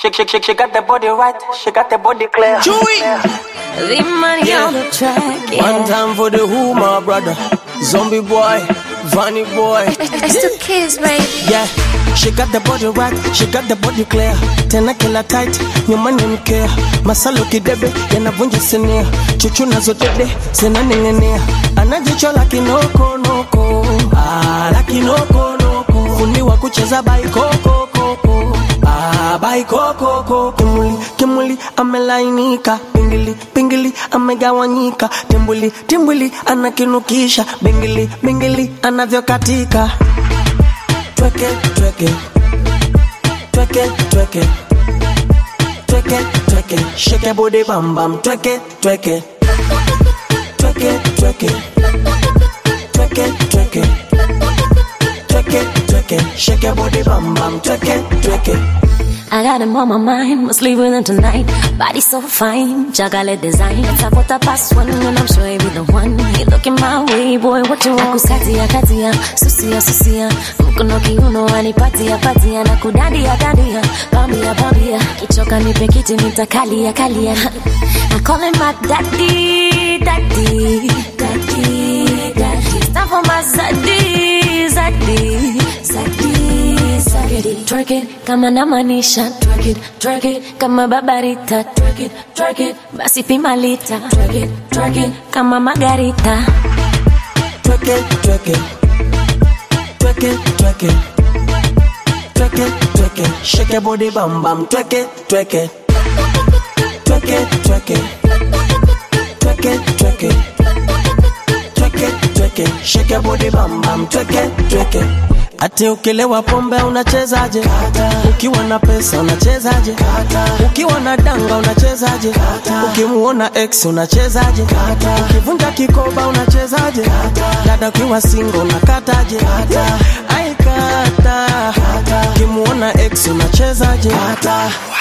She, she, she, she got the body right, she got the body clear. Chewy. The money Yeah. on the track, yeah. One time for the who, my brother. Zombie boy, Vanny boy. It's the kids, baby. Yeah, she got the body right, she got the body clear. Tena kila tight, nyumbani mkea. Masalo kidebe, yanavunja sinia. Chuchu nazo dede, zinaning'inia. Ana jicho la kinoko noko. Ah, la kinoko noko. Fundi wa kucheza baikoko koko. Ah, baikoko koko. Kimuli, kimuli, amelainika. Pingili, pingili, amegawanyika. Timbuli, timbuli, anakinukisha. Bingili, bingili, anavyokatika tweke tweke tweke tweke tweke tweke shake body bam bam tweke tweke tweke tweke tweke tweke tweke tweke shake body bam bam tweke tweke I got him on my mind, must leave with him tonight. Body so fine, chocolate design. It's a quarter past one, and I'm sure he be the one. He looking my way, boy, what you want? Kukatia, katia, susia, susia. Mkono kiuno, anipatia, patia, na kudadia, dadia. Bambia, bambia, kichoka nipe kiti, nitakalia, kalia. I call him my daddy, daddy, daddy, daddy. It's time for my zaddy, zaddy, zaddy, zaddy. Twerk it, kama namaanisha twerk it, twerk it, kama babarita twerk it, twerk it, basi pima lita twerk it, twerk it, kama margarita tweke tweke tweke tweke tweke tweke shake body bam bam tweke tweke tweke tweke tweke tweke tweke tweke shake body bam bam tweke tweke Ati ukilewa pombe unachezaje? Ukiwa na pesa unachezaje? Ukiwa na danga unachezaje? Ukimuona ex unachezaje? Ukivunja kikoba unachezaje? Dada ukiwa single unakataje? Ai kata. Ukimuona ex unachezaje?